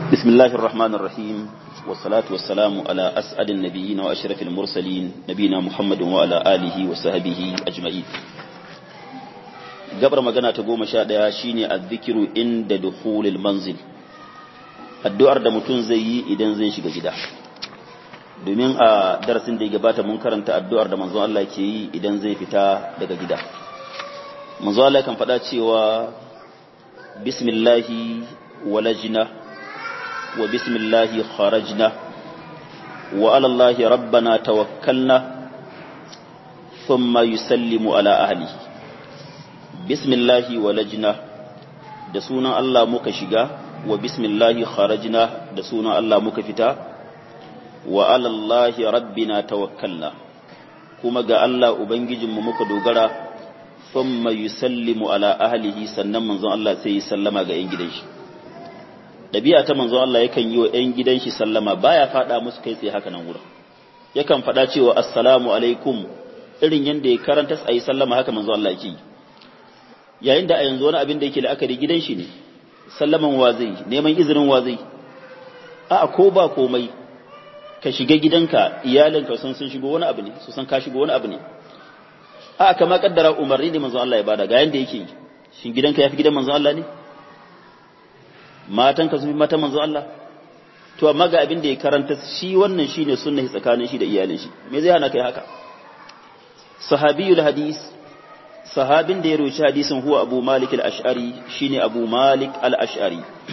بسم الله الرحمن الرحيم والصلاة والسلام على أسعد النبيين وأشرف المرسلين نبينا محمد وعلى آله وصحبه أجمعين gabar magana ta goma sha ɗaya shine azzikiru inda dukhulil manzil addu'ar da mutum zai yi idan zai shiga gida domin a darasin da ya gabata mun karanta addu'ar da manzon Allah ke yi idan zai fita daga gida manzon Allah kan faɗa cewa bismillahi walajna wa bismillahi kharajna wa ala Allahi rabbana tawakkalna thumma yusallimu ala ahlihi bismillahi walajna da sunan Allah muka shiga wa bismillahi kharajna da sunan Allah muka fita wa alallahi rabbina tawakkalna kuma ga Allah ubangijinmu muka dogara thumma yusallimu ala ahlihi sannan manzon Allah sai ya sallama ga 'yan gidan shi dabi'a ta manzon Allah yakan yi wa 'yan gidan shi sallama baya fada musu kai tsaye haka nan wurin yakan fada cewa assalamu alaikum irin yanda ya karanta sai sallama haka manzon Allah yake yi yayin da a yanzu wani abin da yake la'akari gidan shi ne sallaman wa zai neman izinin wa zai a ko ba komai ka shiga gidanka iyalinka sun sun shigo wani abu ne su san ka shigo wani abu ne a kama kaddara umarni ne manzon Allah ya bada ga yanda yake shin gidanka yafi gidan manzon Allah ne matanka su fi mata manzon Allah to amma ga abin da ya karanta shi wannan shine sunna tsakanin shi da iyalin shi me zai hana kai haka sahabiyul hadis sahabin da ya roci hadisin huwa abu malik al-ash'ari shine abu malik al-ash'ari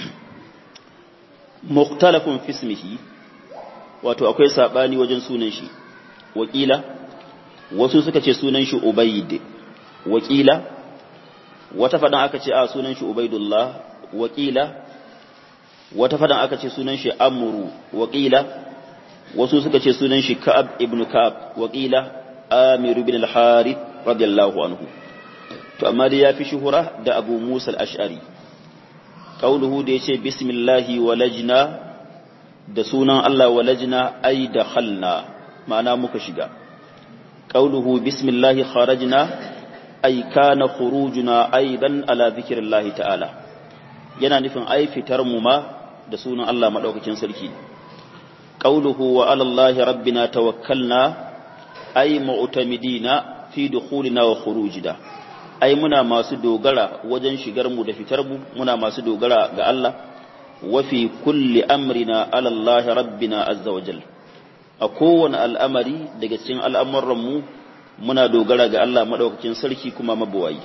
mukhtalafun fi ismihi wato akwai sabani wajen sunan shi wakila wasu suka ce sunan shi ubayd wakila wata fadan aka ce a sunan shi ubaydullah wakila wata fadan aka ce sunan shi amru wakila wasu suka ce sunan shi ka'ab ibn ka'ab wakila amir ibn al-harith radiyallahu anhu to amma dai yafi shuhura da Abu Musa al-Ash'ari qauluhu da yace bismillahi walajna da sunan Allah walajna ay dakhalna ma'ana muka shiga qauluhu bismillahi kharajna ay kana khurujuna aidan ala dhikrillahi ta'ala yana nufin ai fitar mu ma da sunan Allah madaukakin sarki qauluhu wa ala allahi rabbina tawakkalna ay mu'tamidina fi dukhulina wa khurujina ai muna masu dogara wajen shigar mu da fitar mu muna masu dogara ga Allah wa fi kulli amrina ala Allah rabbina azza wa jal a kowane al'amari daga cikin al'amuran mu muna dogara ga Allah madaukakin sarki kuma mabuwayi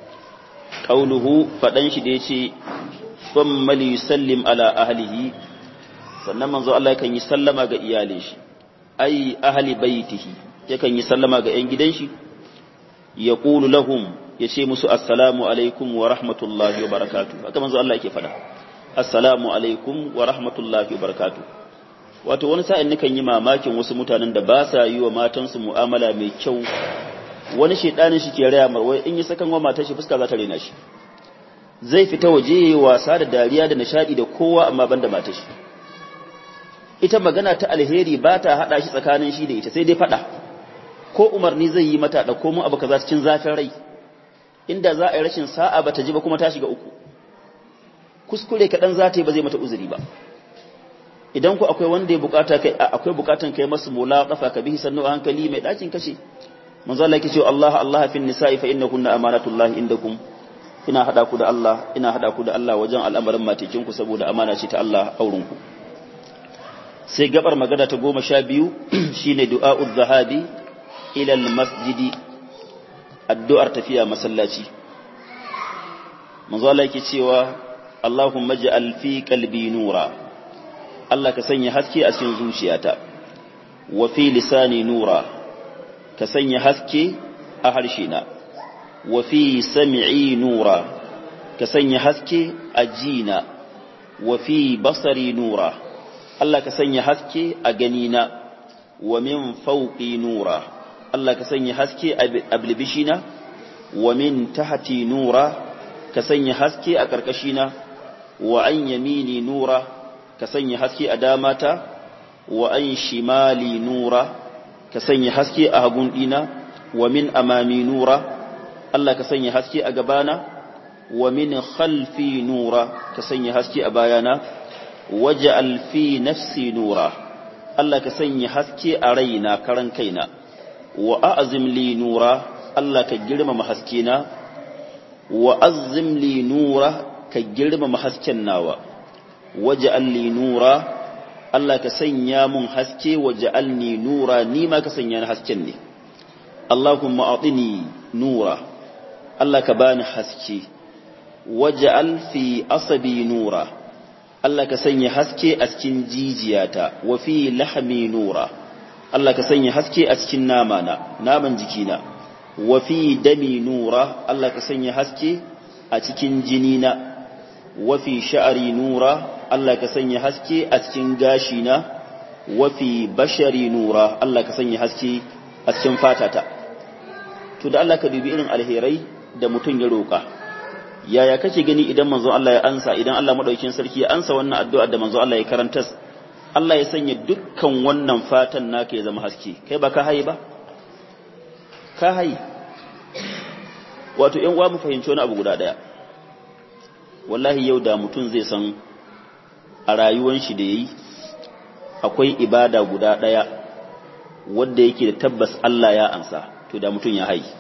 qauluhu fadan shi da yace thumma li yusallim ala ahlihi sannan manzo Allah yakan yi sallama ga iyalin shi ai ahli baitihi yakan yi sallama ga 'yan gidan shi ya ƙulu lahum ya ce musu assalamu alaikum wa rahmatullahi wa barakatu haka manzo Allah yake faɗa assalamu alaikum wa rahmatullahi wa barakatu wato wani sa'in nukan yi mamakin wasu mutanen da ba sa yi wa matansu mu'amala mai kyau wani shedanin shi ke raya marwai in yi sakan wa matar shi fuska za ta rena shi zai fita waje yayi wasa da dariya da nishadi da kowa amma banda matar shi ita magana ta alheri ba ta hada shi tsakanin shi da ita sai dai faɗa ko umarni zai yi mata da komo abu kaza cikin zafin rai inda za a yi rashin sa'a ba ta ji ba kuma ta shiga uku kuskure kaɗan za ta yi ba zai mata uzuri ba idan ku akwai wanda ya bukata kai akwai bukatan kai masu mula kafa ka bihi sannu a hankali mai ɗakin kashe manzo Allah yake cewa Allah Allah fin nisa'i fa innakunna amanatullahi indakum ina hada ku da Allah ina hada ku da Allah wajen al'amarin matekin ku saboda amana ce ta Allah auren ku sai gabar magana ta goma sha biyu shine du'a'uz zahabi ilal masjidi addu'ar tafiya masallaci manzo Allah yake cewa Allahumma ja'al fi qalbi nura Allah ka sanya haske a cikin zuciyata wa fi lisani nura ka sanya haske a harshena wa fi sam'i nura ka sanya haske a jina wa fi basari nura Allah ka sanya haske a ganina wa min fawqi nura Allah ka sanya haske a bilbishina wa min tahti nura ka sanya haske a karkashina wa an yamini nura ka sanya haske a damata wa an shimali nura ka sanya haske a hagun dina wa min amami nura Allah ka sanya haske a gabana wa min khalfi nura ka sanya haske a bayana waj'al fi nafsi nura Allah ka sanya haske a raina karan kaina wa a'zim li nura Allah ka girmama haskena wa azzim li nura ka girmama hasken nawa waj'al li nura Allah ka sanya mun haske waj'alni nura ni ma ka sanya ni hasken ne Allahumma atini nura Allah ka bani haske waj'al fi asabi nura Allah ka sanya haske a cikin jijiyata wa fi lahmi nura Allah ka sanya haske a cikin namana naman jikina wa fi dami nura Allah ka sanya haske a cikin jinina wa fi sha'ri nura Allah ka sanya haske a cikin gashina wa fi bashari nura Allah ka sanya haske a cikin fatata to da Allah ka dubi irin alherai da mutum ya roƙa yaya kake gani idan manzo Allah ya ansa idan Allah madaukakin sarki ya ansa wannan addu'a da manzo Allah ya karanta Allah ya sanya dukkan wannan fatan naka ya zama haske kai ba ka hayi ba ka hayi wato ƴan uwa mu fahimci wani abu guda daya wallahi yau da mutum zai san a rayuwar shi da yayi akwai ibada guda daya wanda yake da tabbas Allah ya ansa to da mutum ya hayi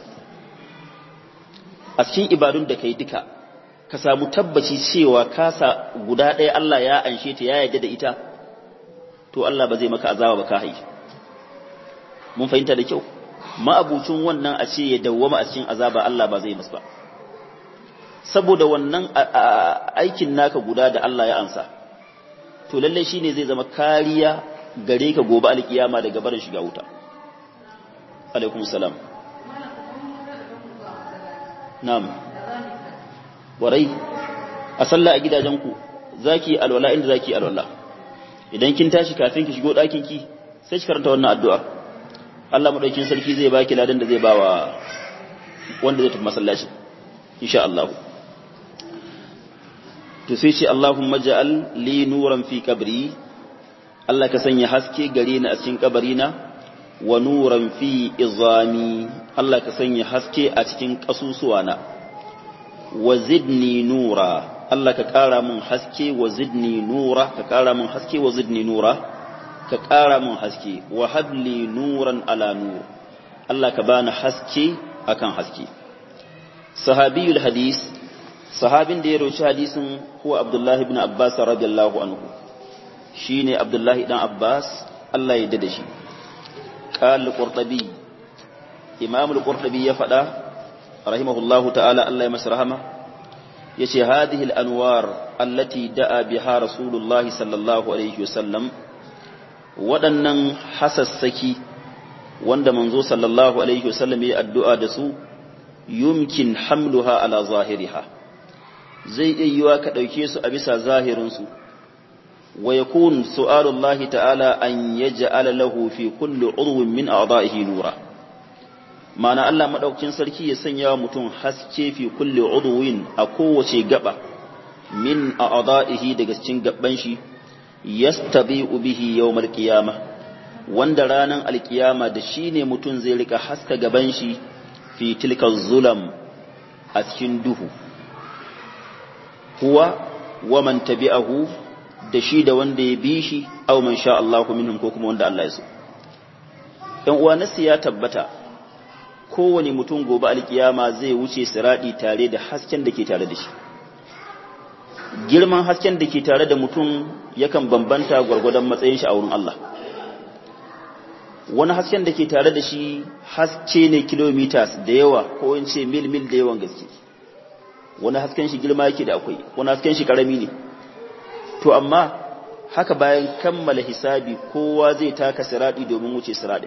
a cikin ibadun da kai duka ka samu tabbaci cewa kasa guda ɗaya Allah ya anshe ta ya yarda da ita to Allah ba zai maka azaba ba ka hai mun fahimta da kyau ma'abucin wannan a ce ya dawwama a cikin azaba Allah ba zai masa ba saboda wannan aikin naka guda da Allah ya ansa to lalle shine zai zama kariya gare ka gobe alkiyama daga barin shiga wuta alaikum salam Na'am. Warai, a sallah a gidajenku, za ki alwala inda za ki alwala. Idan kin tashi kafin ki shigo ɗakinki, sai ki karanta wannan addu'a. Allah maɗaukin sarki zai baki ladan da zai ba wa wanda zai tafi masallaci, insha Allah. To sai ce Allahumma ja'al li nuran fi kabri, Allah ka sanya haske gare ni a cikin kabarina, wa nuran fi izami Allah ka sanya haske a cikin ƙasusuwana wa zidni nura Allah ka ƙara mun haske wa zidni nura ka ƙara mun haske wa zidni nura ka ƙara mun haske wa habli nuran ala nur Allah ka bani haske akan haske sahabiyul hadis sahabin da ya roci hadisin huwa Abdullahi ibn Abbas radiyallahu anhu shine Abdullahi dan Abbas Allah ya yarda da shi قال القرطبي إمام القرطبي يفدا رحمه الله تعالى الله يمسرهما يشي هذه الأنوار التي دعا بها رسول الله صلى الله عليه وسلم waɗannan hasassaki wanda manzo sallallahu alaihi wasallam ya addu'a da su yumkin hamluha ala zahiriha zai iya yiwa ka ɗauke su a bisa zahirinsu wa yakun su'alullahi ta'ala an yaj'ala lahu fi kulli udwin min a'dahihi nura ma'ana Allah madaukakin sarki ya sanya wa mutum haske fi kulli udwin a kowace gaba min a'dahihi daga cikin gaban shi yastabi'u bihi yawmal qiyamah wanda ranan alkiyama da shine mutum zai rika haska gaban shi fi tilka zulam a cikin duhu huwa wa man tabi'ahu da shi da wanda ya bi shi aw man sha Allahu minhum ko kuma wanda Allah ya so ɗan uwa nasi ya tabbata kowane mutum gobe alkiyama zai wuce siradi tare da hasken da ke tare da shi girman hasken da ke tare da mutum yakan bambanta gwargwadon matsayin shi a wurin Allah wani hasken da ke tare da shi haske ne kilometers da yawa ko in ce mil mil da yawan gaske wani hasken shi girma yake da akwai wani hasken shi karami ne to amma haka bayan kammala hisabi kowa zai taka siradi domin wuce siradi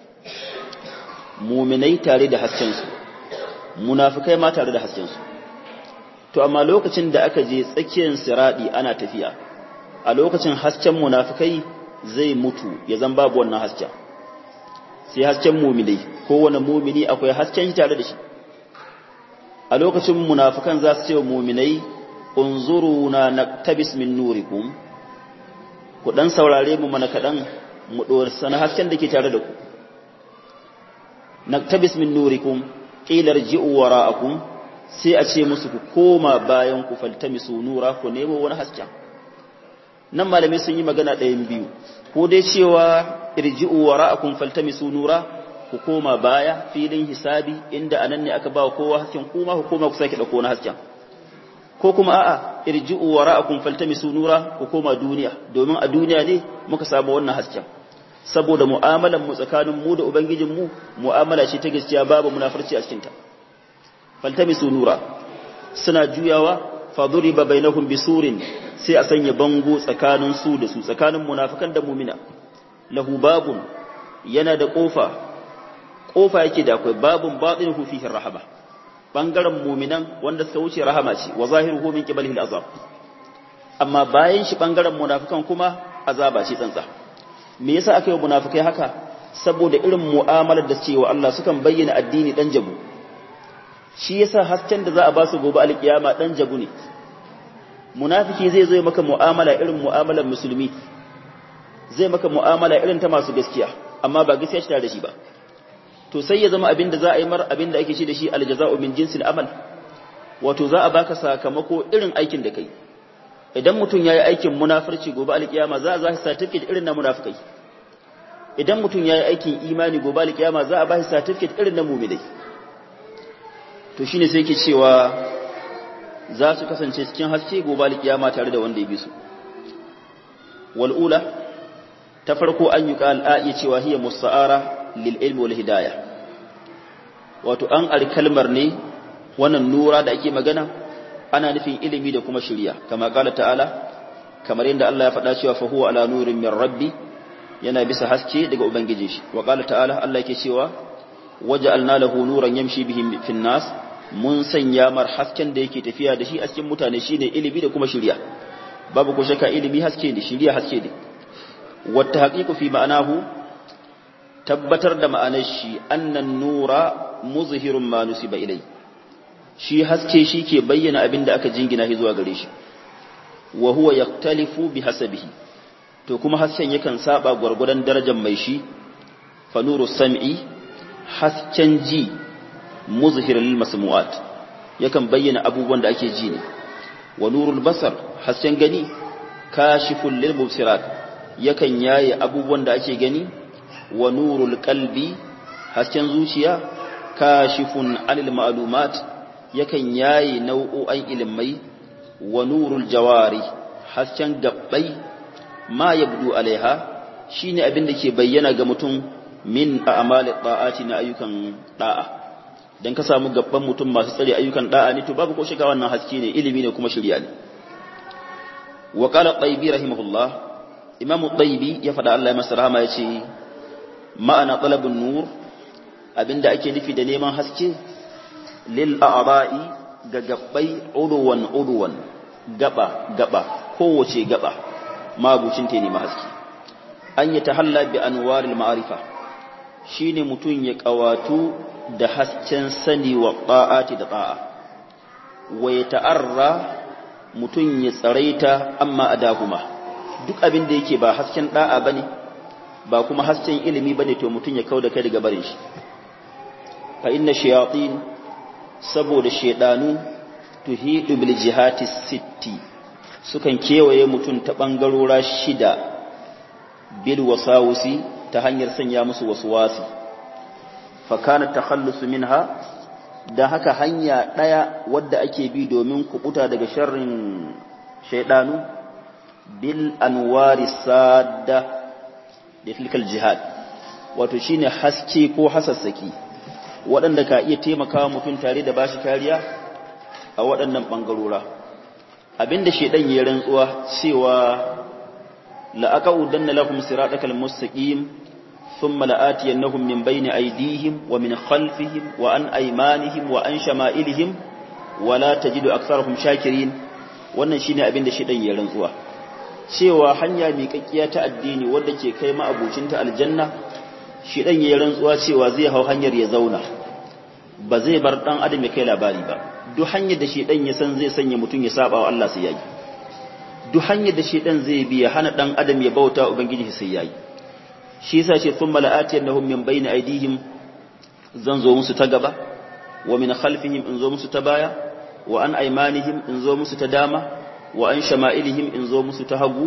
muminai tare da haskensu munafikai ma tare da haskensu to amma lokacin da aka je tsakiyar siradi ana tafiya a lokacin hasken munafikai zai mutu ya zan babu wannan hasken sai hasken muminai kowane mumini akwai hasken shi tare da shi a lokacin munafikan za su ce wa muminai unzuruna naktabis min nurikum ku dan saurare mu mana kadan mu dor sana hasken da ke tare da ku naktabis min nurikum qila irji'u wara'akum sai a ce musu ku koma bayan ku faltamisu nura ku nemo wani hasken nan malamai sun yi magana ɗayan biyu ko dai cewa irji'u wara'akum faltamisu nura ku koma baya filin hisabi inda anan ne aka ba kowa hasken kuma ku koma ku sake dauko na hasken ko kuma a'a irji'u wara'akum faltamisu nura ku koma duniya domin a duniya ne muka samu wannan hasken saboda mu'amalan mu tsakanin mu da ubangijin mu mu'amala ce ta gaskiya babu munafurci a cikin ta faltamisu nura suna juyawa faduriba bainahum bisurin sai a sanya bango tsakanin su da su tsakanin munafikan da mu'mina lahu babun yana da kofa kofa yake da akwai babun batinuhu fihi rahaba bangaren mu'minan wanda suka wuce rahama ce wa zahiruhu min qibalihi al'azab amma bayan shi bangaren munafikan kuma azaba ce tsantsa me yasa aka yi munafikai haka saboda irin mu'amalar da cewa Allah sukan bayyana addini dan jabu shi yasa hasken da za a ba su gobe alkiyama dan jabu ne munafiki zai zo maka mu'amala irin mu'amalar musulmi zai maka mu'amala irin ta masu gaskiya amma ba gaskiya shi da shi ba to sai ya zama abinda za a yi mar abinda ake ci da shi aljaza'u min jinsil amal wato za a baka sakamako irin aikin da kai idan mutum yayi aikin munafirci gobe alkiyama za a za shi certificate irin na munafikai idan mutum yayi aikin imani gobe alkiyama za a ba shi certificate irin na mu'minai to shine sai yake cewa za su kasance cikin haske gobe alkiyama tare da wanda ya bi su wal ula ta farko an yi qal a'i cewa hiya musta'ara lil ilmi wal hidayah wato an ar kalmar ne wannan nura da ake magana ana nufin ilimi da kuma shiriya kama kala ta'ala kamar yadda Allah ya faɗa cewa fa huwa ala nurin min rabbi yana bisa haske daga ubangiji shi wa qala ta'ala Allah yake cewa waja'alna lahu nuran yamshi bihi fin nas mun sanya mar hasken da yake tafiya da shi a cikin mutane shine ilimi da kuma shiriya babu ko shakka ilimi haske ne shiriya haske ne wata haqiqu fi ma'anahu tabbatar da ma'anar shi annan nura muzhirun ma nusiba ilai shi haske shi ke bayyana abin da aka jingina shi zuwa gare shi wa huwa yaktalifu bi hasabihi to kuma hasken yakan saba gwargwadon darajar mai shi fa nuru sam'i hasken ji muzhir lil masmu'at yakan bayyana abubuwan da ake ji ne wa nurul basar hasken gani kashiful lil mubsirat yakan yaye abubuwan da ake gani wa nurul qalbi hasken zuciya kashifun anil ma'lumat yakan yaye nau'o'an ilimai wa nurul jawari hasken gabbai ma yabdu alaiha shine abin da ke bayyana ga mutum min a'mali ta'ati na ayyukan da'a dan ka samu gabban mutum masu tsare ayyukan da'a ne to babu ko shiga wannan haske ne ilimi ne kuma shirya ne wa qala tayyibi rahimahullah imamu tayyibi ya fada Allah ya masa rahama yace ma'ana talabun nur abinda ake nufi da neman haske lil a'ra'i ga gabbai udwan udwan gaba gaba kowace gaba mabucin ta ne haske an yi tahalla bi anwaril ma'arifa shine mutun ya kawatu da hasken sani wa ta'ati da ta'a wa ya ta'arra mutun ya tsaraita amma adahuma duk abin da yake ba hasken da'a bane ba kuma hasken ilimi bane to mutun ya kauda kai daga barin shi fa inna shayatin saboda shedanu tuhidu bil jihati sitti sukan kewaye mutun ta bangarora shida bil wasawusi ta hanyar sanya musu waswasi fa kana takhallusu minha da haka hanya daya wadda ake bi domin kubuta daga sharrin shaydanu bil anwari sadda da tilkal jihad wato shine haske ko hasassaki waɗanda ka iya taimakawa mutum tare da bashi kariya a waɗannan ɓangarora abinda shaidan ya rantsuwa cewa la'aqaudanna lahum siratal mustaqim thumma la'atiyannahum min bayni aydihim wa min khalfihim wa an aymanihim wa an shama'ilihim wa la tajidu aktharahum shakirin wannan shine abinda shaidan ya rantsuwa cewa hanya miƙaƙƙiya ta addini wadda ke kai ma'abucinta aljanna shi ɗan yayi rantsuwa cewa zai hau hanyar ya zauna ba zai bar ɗan adam ya kai labari ba duk hanyar da shi ɗan ya san zai sanya mutum ya saba wa Allah sai yayi duk hanyar da shi ɗan zai bi ya hana ɗan adam ya bauta ubangiji sai yayi shi yasa ce thumma la'atiyannahum min bayni aydihim zan zo musu ta gaba wa min khalfihim in zo musu ta baya wa an aymanihim in zo musu ta dama wa an shama'ilihim in zo musu ta hagu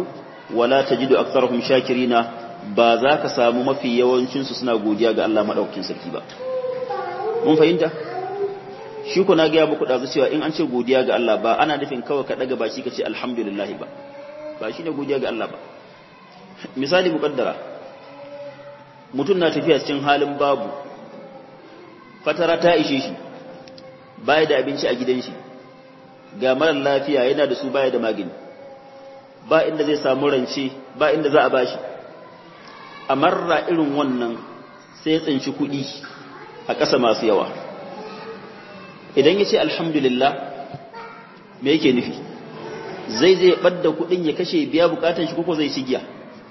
wala tajidu aktharuhum shakirina ba za ka samu mafi yawancin su suna godiya ga Allah madaukakin sarki ba mun fahimta shi ku na gaya muku dazu cewa in an ce godiya ga Allah ba ana nufin kawai ka daga baki ka ce alhamdulillah ba ba shine godiya ga Allah ba misali muqaddara mutum na tafiya cikin halin babu fatara ta ishe shi baya da abinci a gidan shi ga marar lafiya yana da su baya da magani ba inda zai samu rance ba inda za a bashi a marra irin wannan sai ya tsinci kuɗi a ƙasa masu yawa idan ya ce alhamdulillah me yake nufi zai zai ɓadda kuɗin ya kashe biya bukatan shi koko zai ci giya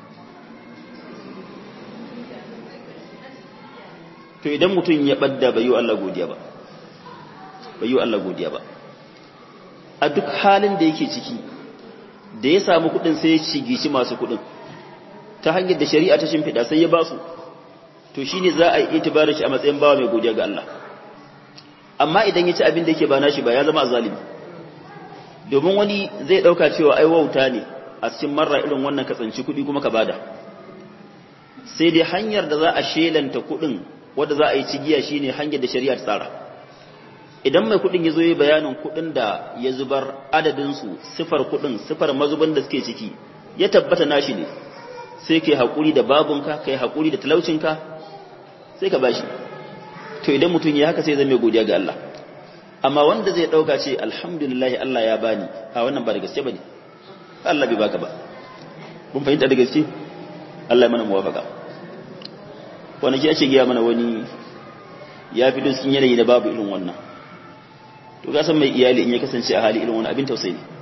to idan mutum ya ɓadda bai yi Allah godiya ba bai yi Allah godiya ba a duk halin da yake ciki da ya samu kuɗin sai ya cigici masu kuɗin ta hanyar da shari'a ta shimfiɗa sai ya ba su to shine za a yi itibarin shi a matsayin bawa mai godiya ga Allah amma idan ya ci abin da yake ba nashi ba ya zama azalimi domin wani zai ɗauka cewa ai wauta ne a cikin marra irin wannan ka tsanci kuɗi kuma ka bada sai dai hanyar da za a shelanta kuɗin wadda za a yi cigiya shine hanyar da shari'a ta tsara idan mai kuɗin ya zo yi bayanin kuɗin da ya zubar adadinsu sifar kuɗin sifar mazubin da suke ciki ya tabbata nashi ne sai kai haƙuri da babunka kai haƙuri da talaucinka sai ka bashi to idan mutum ya haka sai zai mai godiya ga Allah amma wanda zai ɗauka ce alhamdulillah Allah ya bani a wannan ba da gaske bane Allah bai baka ba mun fahimta da gaske Allah ya mana muwafaka wani ki ake giya mana wani ya fi cikin yanayi da babu irin wannan to ga san mai iyali in ya kasance a hali irin wani abin tausayi ne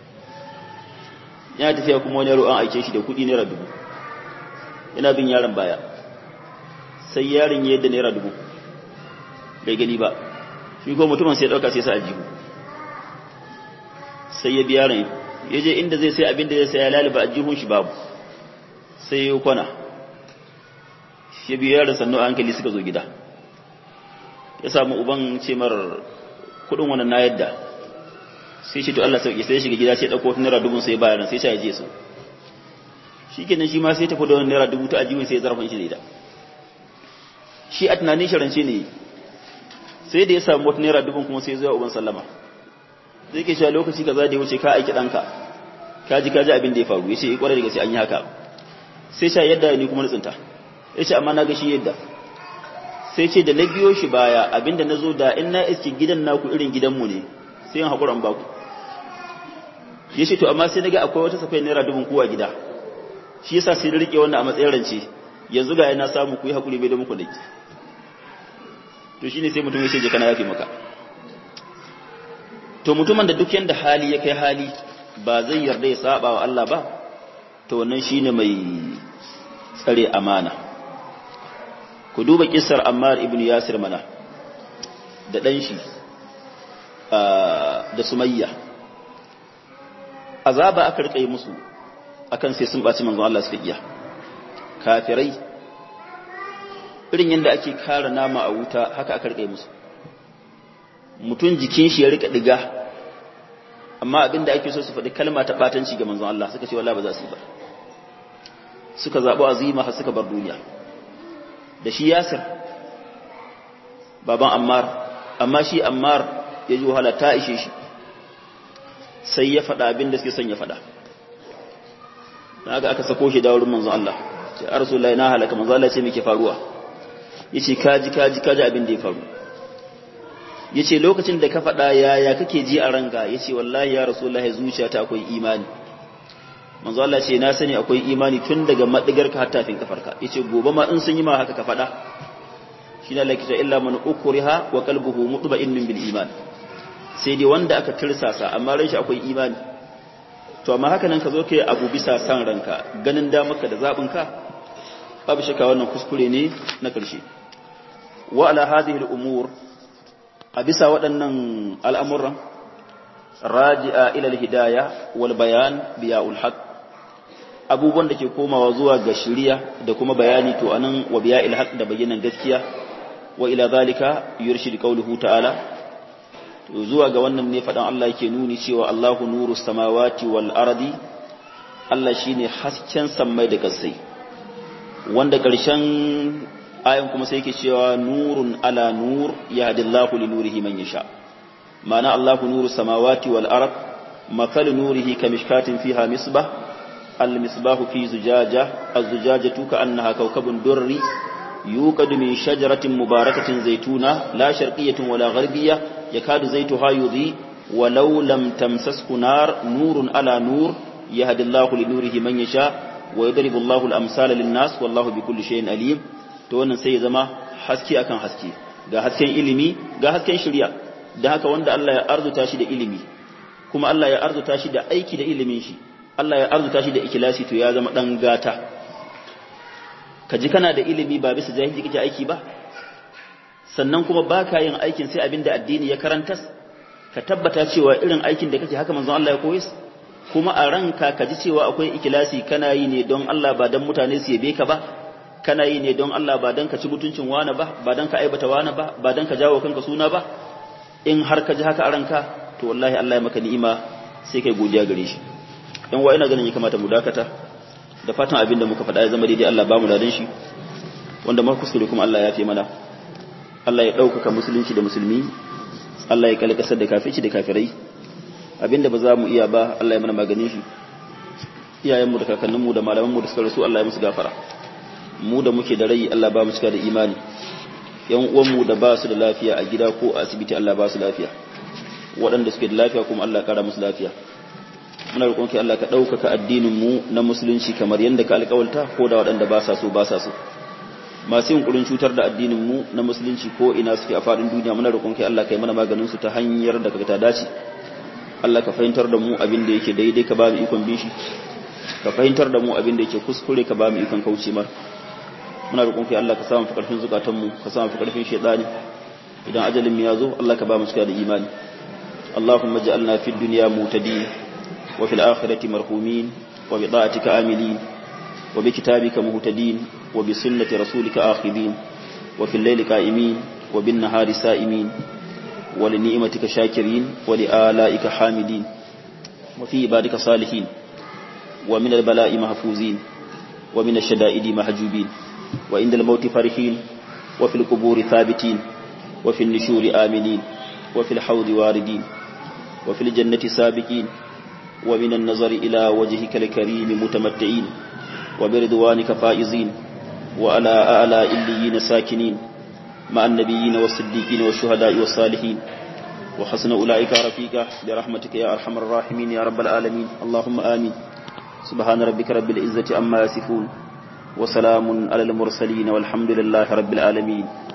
yana tafiya kuma wani yaro an aike shi da kuɗi naira dubu yana bin yaron baya sai yaron ya yadda naira dubu bai gani ba shi ko mutumin sai ɗauka sai sa a jihu sai ya biya yaron ya je inda zai sai abin da zai sai ya laliba a jihun shi babu sai ya kwana shi biya yaron sannu a hankali suka zo gida ya samu uban ce mar kuɗin wannan na yadda sai shi to Allah sauki sai shiga gida sai dauko naira dubu sai bayar sai ya je su shikenan shi ma sai tafi da wannan naira dubu ta ajiyu sai zarfin shi da ita shi a tunanin shi rance ne sai da ya samu wata naira dubu kuma sai zuwa uban sallama zai ke cewa lokaci kaza da ya wuce ka aiki danka ka ji ka ji abin da ya faru yace eh kwarai da gaske an yi haka sai sha yadda ni kuma na tsinta yace amma na ga shi yadda sai ce da na biyo shi baya abinda na zo da in na iske gidan naku irin gidanmu ne sai yin haƙuran baku ya ce to amma sai na ga akwai wata safai naira dubin kowa gida shi yasa sai na riƙe wannan a matsayin rance yanzu ga yana samu ku yi haƙuri bai da muku laifi to shine sai mutum ya ce je kana yafi maka to mutumin da duk yanda hali ya kai hali ba zai yarda ya saba wa Allah ba to wannan shine mai tsare amana ku duba kissar Ammar ibn Yasir mana da dan shi da Sumayya azaba aka rika yi musu akan sai sun baci manzon Allah suka iya kafirai irin yadda ake kara nama a wuta haka aka rika yi musu mutum jikin shi ya rika diga amma abinda ake so su faɗi kalma ta batanci ga manzon Allah suka ce wallahi ba za su yi ba suka zaɓi azima har suka bar duniya da shi yasir baban ammar amma shi ammar ya ji wahala ta ishe shi sai ya faɗa abin da suke son ya faɗa haka aka sako shi da wurin manzon Allah ce a rasulullahi na halaka manzon Allah ce muke faruwa yace kaji kaji kaji abin da ya faru yace lokacin da ka faɗa yaya kake ji a ranka yace wallahi ya rasulullahi zuciyata akwai imani manzo Allah ce na sani akwai imani tun daga madigar ka har tafin kafarka yace gobe ma in sun yi ma haka ka faɗa shine Allah kita illa man ukriha wa qalbuhu mutma'innun bil iman sai dai wanda aka tirsasa amma ran shi akwai imani to amma haka nan ka zo kai abu bisa san ranka ganin da maka da zabin ka babu shakka wannan kuskure ne na karshe wa ala hadhihi al umur a bisa waɗannan al'amuran raji'a ila al hidayah wal bayan biya'ul haqq abubuwan da ke komawa zuwa ga shiriya da kuma bayani to anan wa biya ilhaq da bayyanan gaskiya wa ila zalika yurshid qawluhu ta'ala to zuwa ga wannan ne fadan Allah yake nuni cewa Allahu nuru samawati wal ardi Allah shine hasken sammai da kasai wanda ƙarshen ayan kuma sai yake cewa nurun ala nur yahdillahu li nurihi man yasha ma'ana Allahu nuru samawati wal ard مثل نوره كمشكاة فيها مصباح المصباح في زجاجة الزجاجة كأنها كوكب دري يوقد من شجرة مباركة زيتونة لا شرقية ولا غربية يكاد زيتها يضيء ولو لم تمسسه نار نور على نور يهدي الله لنوره من يشاء ويضرب الله الأمثال للناس والله بكل شيء أليم to wannan sai ya zama haske akan haske ga hasken ilimi ga hasken shari'a da haka wanda Allah ya arzuta shi da ilimi kuma Allah ya arzuta shi da aiki da ilimin shi Allah ya arzuta shi da ikilasi to ya zama dan gata ka ji kana da ilimi ba bisa jahili kake aiki ba sannan kuma baka yin aikin sai abinda addini ya karantas ka tabbata cewa irin aikin da kake haka manzon Allah ya koyi kuma a ranka ka ji cewa akwai ikilasi kana yi ne don Allah ba dan mutane su yabe ka ba kana yi ne don Allah ba dan ka ci mutuncin wani ba ba dan ka aibata wani ba ba dan ka jawo kanka suna ba in har ka ji haka a ranka to wallahi Allah ya maka ni'ima sai kai godiya gare shi dan wa ina ganin ya kamata mu dakata da fatan abin da muka faɗa ya zama daidai Allah ba mu ladan shi wanda muka kuskure kuma Allah ya fi mana Allah ya ɗaukaka musulunci da musulmi Allah ya kalkasar da kafirci da kafirai abinda ba za mu iya ba Allah ya mana maganin shi iyayenmu da kakanninmu da malamanmu da suka rasu Allah ya musu gafara mu da muke da rai Allah ba mu cika da imani yan uwanmu da ba su da lafiya a gida ko a asibiti Allah ba su lafiya waɗanda suke da lafiya kuma Allah kara musu lafiya muna roƙon ki Allah ka ɗaukaka addinin mu na musulunci kamar yadda ka alƙawalta ko da waɗanda ba sa so ba sa so masu yin ƙurin cutar da addinin mu na musulunci ko ina suke a faɗin duniya muna roƙon ki Allah ka yi mana maganin su ta hanyar da ka ta dace Allah ka fahimtar da mu abin da yake daidai ka ba mu ikon bin shi ka fahimtar da mu abin da yake kuskure ka ba mu ikon kauce mar muna roƙon ki Allah ka samu fi ƙarfin zukatan mu ka samu fi ƙarfin shaytani idan ajalin mu ya zo Allah ka ba mu cika da imani اللهم اجعلنا في الدنيا مهتدين وفي الآخرة مرحومين وبطاعتك آملين وبكتابك مهتدين وبسنة رسولك آخذين وفي الليل قائمين وبالنهار سائمين ولنعمتك شاكرين ولآلائك حامدين وفي عبادك صالحين ومن البلاء محفوظين ومن الشدائد محجوبين وعند الموت فرحين وفي القبور ثابتين وفي النشور آمنين وفي الحوض واردين وفي الجنة سابقين ومن النظر إلى وجهك الكريم متمتعين وبرضوانك فائزين وعلى أعلى إليين ساكنين مع النبيين والصديقين والشهداء والصالحين وحسن أولئك رفيقا برحمتك يا أرحم الراحمين يا رب العالمين اللهم آمين سبحان ربك رب العزة أما يصفون وسلام على المرسلين والحمد لله رب العالمين